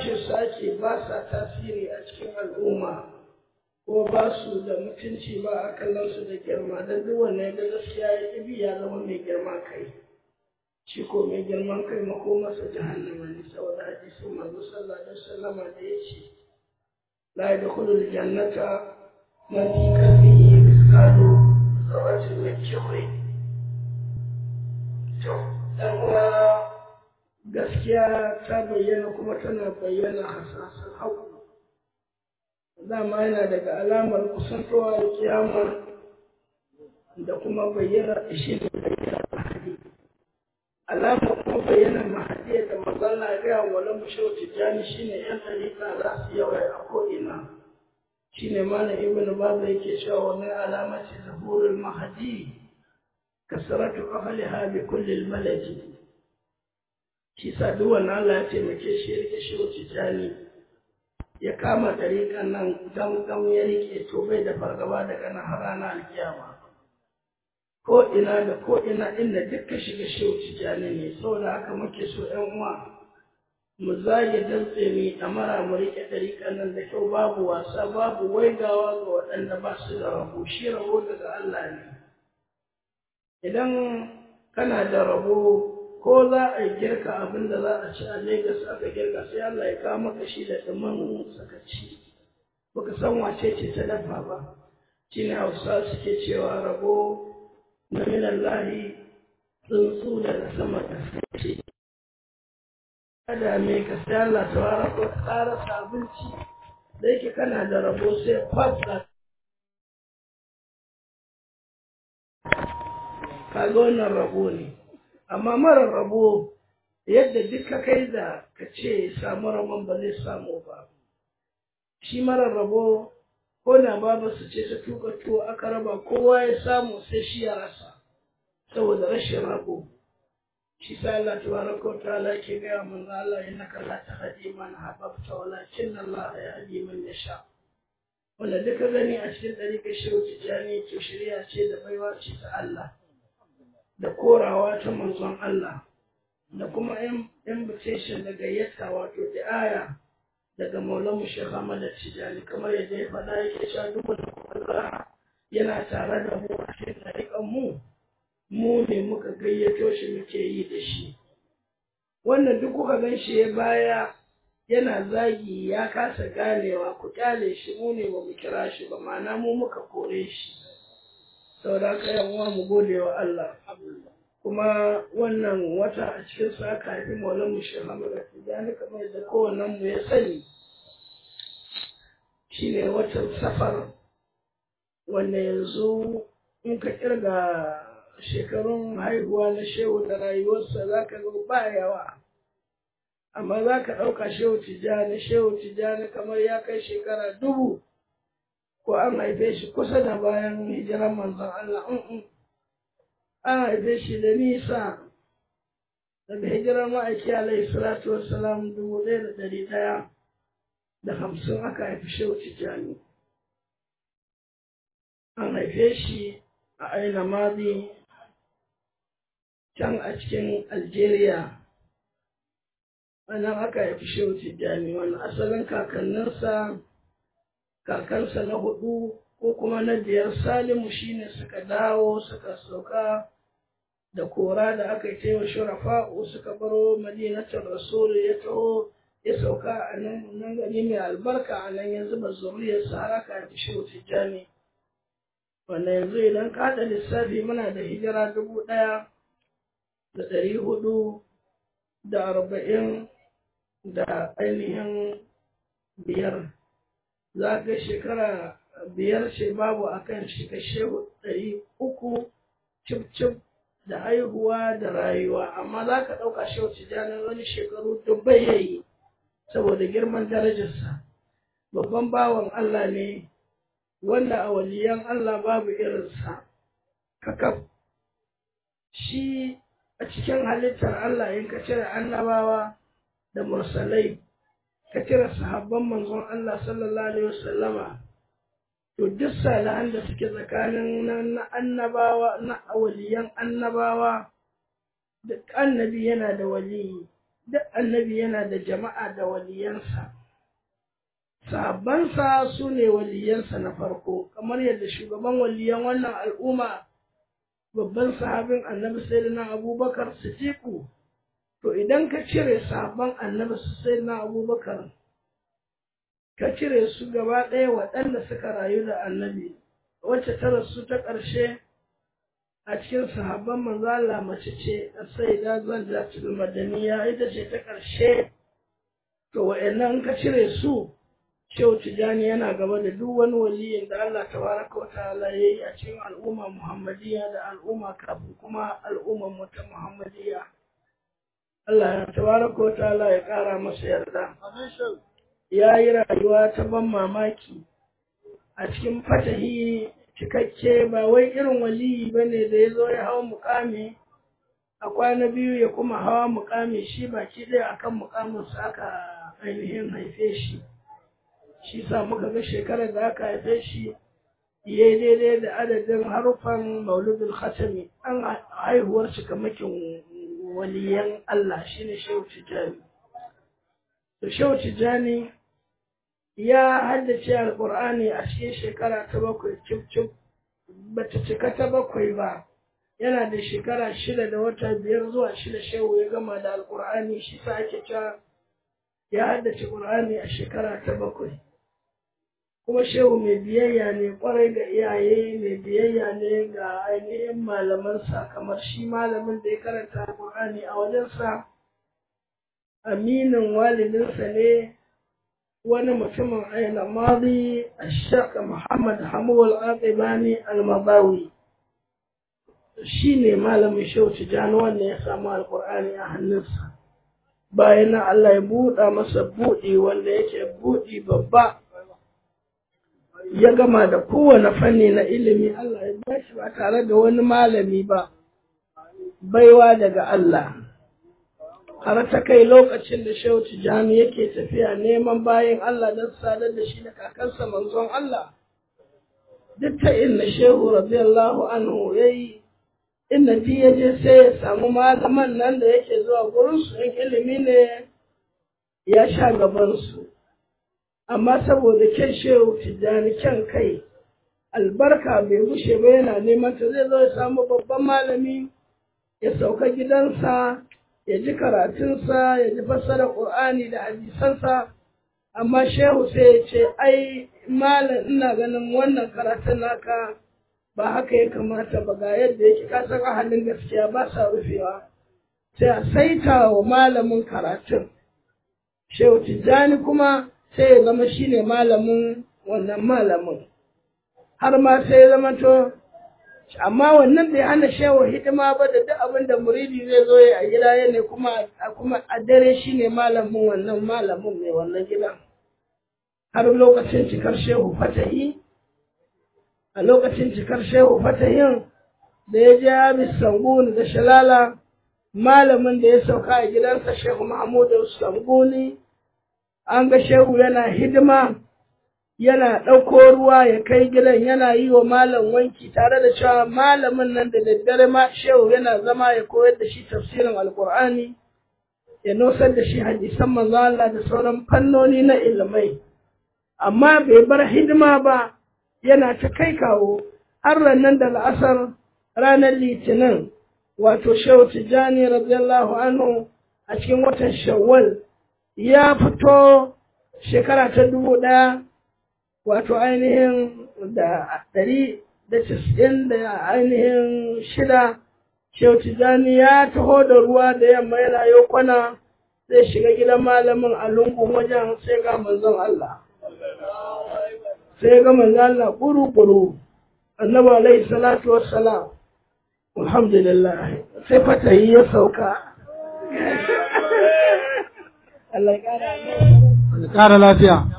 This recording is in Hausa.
kwace su ake ba sa tasiri a cikin al'umma ko ba su da mutunci ba a kallon su da girma don duk wannan da gaskiya ya ƙi ya zama mai girma kai shi ko mai girman kai makomarsa jahannama ne saboda hadisin manzo sallallahu alaihi wasallama da ya ce la yadkhulul jannata man fi qalbihi mithqalu dharratin min kibrin to dan uwa gaskiya ta bayyana kuma tana bayyana hasasan haƙu dama yana daga alamar kusantowa da kiyama da kuma bayyana shi da bayyana mahadi alamar kuma bayyana mahadi da mazalla ga wala mushau tijani shine yan dalika za su yawa a ko'ina shine mana ibnu babu yake cewa wani alamati zuhurul mahadi kasratu ahliha bi kulli al-maladi shi sa duk wannan Allah ya taimake shi ya rike shi tijani ya kama tariƙan nan gamgam ya rike to bai da fargaba daga nan har ranar alkiyama ko ina da ko ina inda dukkan shiga shi tijani ne saboda haka muke so ƴan uwa mu zage dantse mu ɗamara mu rike tariƙan nan da kyau babu wasa babu waigawa ga waɗanda ba su da rabo shi rabo daga Allah ne idan kana da rabo ko za a girka abin da za a ci a Legas aka girka sai Allah ya kawo maka shi da ɗumin sakaci baka san wace ce ta dafa ba shi ne hausa suke cewa rabo na minan lahi tsuntsu daga sama da sace kada me ka sai Allah ta wara ko tsara abinci da yake kana da rabo sai fasa kaga wannan rabo ne amma marar rabo yadda duk ka kai da ka ce samu rabon ba zai samu ba shi marar rabo ko na babu su ce ta tuka tuwo aka raba kowa ya samu sai shi ya rasa saboda rashin rabo shi sa Allah tabaraka wa ta'ala ke gaya mun Allah innaka la tahdi man ahbabta walakin Allah yahdi man yasha wanda duka gani a cikin ɗariƙar shehu tijjani to shirya ce da baiwa ce ta Allah da korawa ta manzon Allah da kuma invitation da gayyata wato aya daga maulan mu Sheikh Ahmad Tijani kamar yadda ya faɗa yake cewa duk wanda kuma yana tare da mu a cikin ɗariƙan mu mu ne muka gayyato shi muke yi da shi wannan duk kuka gan shi ya baya yana zagi ya kasa ganewa ku kyale shi mu ne ba mu kira shi ba ma'ana mu muka kore shi saboda haka yan uwa mu gode wa Allah kuma wannan wata a cikin sa aka haifi maulan mu shi Muhammad Tijani kamar yadda kowannen mu ya sani shine watan safar wanda yanzu in ka kirga shekarun haihuwa na shehu da rayuwarsa za ka ga ba yawa amma za ka ɗauka shehu tijjani shehu tijjani kamar ya kai shekara dubu ko an haife shi kusa da bayan hijiran manzon Allah an haife shi da nisa daga hijirar ma'aiki alaihi salatu wassalam dubu ɗaya da ɗari ɗaya da hamsin aka haifi shehu tijjani an haife shi a aina madi can a cikin algeria wannan aka haifi shehu tijjani wani asalin kakanninsa kakansa na hudu ko kuma na biyar salimu shine suka dawo suka sauka da kora da aka yi taiwa shurafa'u suka baro madinatar rasul ya taho ya sauka a nan gari mai albarka a nan ya zuba zuriyarsa har aka haifi shehu tijjani wanda yanzu idan ka haɗa lissafi muna da hijira dubu ɗaya da ɗari hudu da arba'in da ainihin biyar za ka shekara biyar ce babu a kan shiga shehu ɗari uku cif da haihuwa da rayuwa amma za ka ɗauka shehu tijanin wani shekaru dubbai ya yi saboda girman darajarsa babban bawan Allah ne wanda a waliyan Allah babu irinsa kakaf shi a cikin halittar Allah in ka cire annabawa da mursalai ka cire sahabban manzon Allah sallallahu alaihi wasallama to duk salihan da suke tsakanin na annabawa na waliyan annabawa duk annabi yana da waliyi duk annabi yana da jama'a da waliyansa sahabbansa su ne waliyansa na farko kamar yadda shugaban waliyan wannan al'umma babban sahabin annabi sayyidina abubakar siddiqu to idan ka cire sahabban annabi sayyidina abubakar ka cire su gaba ɗaya waɗanda suka rayu da annabi wacce ta rasu ta ƙarshe a cikin sahabban manzo Allah mace ce sayyida zaljatul madaniya ita ce ta ƙarshe to wa'annan ka cire su Shehu Tijjani yana gaba da duk wani waliyin da Allah tabaraka wa ta'ala ya yi a cikin al'umma Muhammadiyya da al'umma kafin kuma al'umman mu ta Muhammadiyya. Allah ya tabaraka wa ta'ala ya ƙara masa yarda. Ya yi rayuwa ta ban mamaki a cikin fatahi cikakke ba wai irin waliyi ba ne da ya zo ya hawa mukami a kwana biyu ya kuma hawa mukami shi baki ɗaya akan mukaminsa aka ainihin haife shi. shi sa muka ga shekarar da aka haife shi ya daidai da adadin harufan mauludul khatami an haihuwar kamakin waliyan Allah shine Shehu Tijjani. To Shehu Tijjani ya haddace Alƙur'ani a cikin shekara ta bakwai cif cif bata cika ta bakwai ba yana da shekara shida da wata biyar zuwa shida shehu ya gama da Alƙur'ani shi sa ake cewa ya haddace Ƙur'ani a shekara ta bakwai. kuma shehu mai biyayya ne kwarai ga iyaye mai biyayya ne ga ainihin malamansa kamar shi malamin da ya karanta Qur'ani a wajensa aminin walidinsa ne wani mutumin aina madi ashaka muhammad hamuwal aqibani al-mabawi shi ne malamin shehu tijjani wanda ya samu alkur'ani a hannunsa bayan na Allah ya buɗa masa buɗi wanda yake buɗi babba ya gama da kowane fanni na ilimi Allah ya bashi ba tare da wani malami ba baiwa daga Allah har ta kai lokacin da Shehu Tijjani yake tafiya neman bayan Allah don sadar da shi da kakansa manzon Allah duk ta inna Shehu radiyallahu anhu yayi inna ji ya je sai ya samu malaman nan da yake zuwa gurin su in ilimi ne ya sha gaban su amma saboda kyan shehu tijjani kyan kai albarka bai gushe ba yana neman ta zai zo ya samu babban malami ya sauka gidansa ya ji karatunsa ya ji fassara ƙur'ani da hadisansa amma shehu sai ya ce ai malam ina ganin wannan karatun naka ba haka ya kamata ba ga yadda yake kasan ahalin gaskiya ba sa rufewa sai a saita wa malamin karatun shehu tijjani kuma sai ya zama shi ne malamin wannan malamin har ma sai ya zama to amma wannan bai hana shehu hidima ba da duk abin da muridi zai zo ya a gida ya ne kuma kuma a dare shi ne malamin wannan malamin mai wannan gidan har lokacin cikar shehu fatahi a lokacin cikar shehu fatahin da ya je Habis Sanguni da Shalala malamin da ya sauka a gidansa Shehu Mahmudu Sanguni an ga shehu yana hidima yana ɗauko ruwa ya kai gidan yana yi wa malam wanki tare da cewa malamin nan da daddare ma shehu yana zama ya koyar da shi tafsirin alkur'ani ya nosar da shi hadisan manzo Allah da sauran fannoni na ilmai amma bai bar hidima ba yana ta kai kawo har nan da la'asar ranar litinin wato shehu tijjani radiyallahu anhu a cikin watan shawwal ya fito shekara ta dubu ɗaya wato ainihin da ɗari da casa'in da ainihin shida shehu tijjani ya taho da ruwa da yamma yana yau kwana zai shiga gidan malamin a lungun wajen sai ga manzon Allah sai ga manzon Allah kuru-kuru annabi alaihi salatu wassalam alhamdulillah sai fatayi ya sauka Allah ya ƙara lafiya.